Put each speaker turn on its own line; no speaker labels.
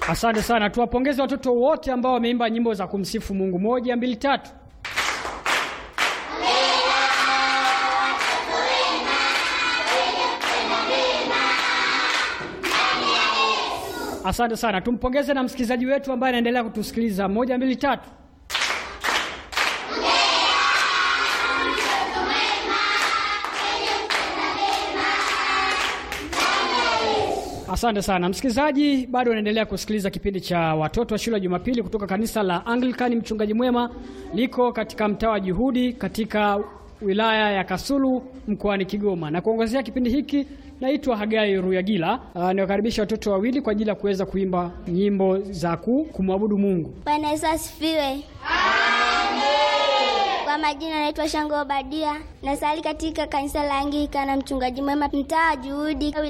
Asante sana, tuwapongeze watoto wote ambao wameimba nyimbo za kumsifu Mungu. Moja, mbili, tatu. Asante sana, tumpongeze na msikilizaji wetu ambaye anaendelea kutusikiliza. Moja, mbili, tatu. Asante sana msikilizaji, bado unaendelea kusikiliza kipindi cha watoto wa shule ya Jumapili kutoka kanisa la Anglikani Mchungaji Mwema, liko katika mtaa wa Juhudi katika wilaya ya Kasulu mkoani Kigoma, na kuongozea kipindi hiki naitwa Hagai Ruyagila. Uh, niwakaribisha watoto wawili kwa ajili ya kuweza kuimba nyimbo za ku- kumwabudu Mungu.
Bwana Yesu asifiwe. Kwa majina naitwa Shango Obadia, nasali katika kanisa la Anglikana Mchungaji Mwema, mtaa wa Juhudi.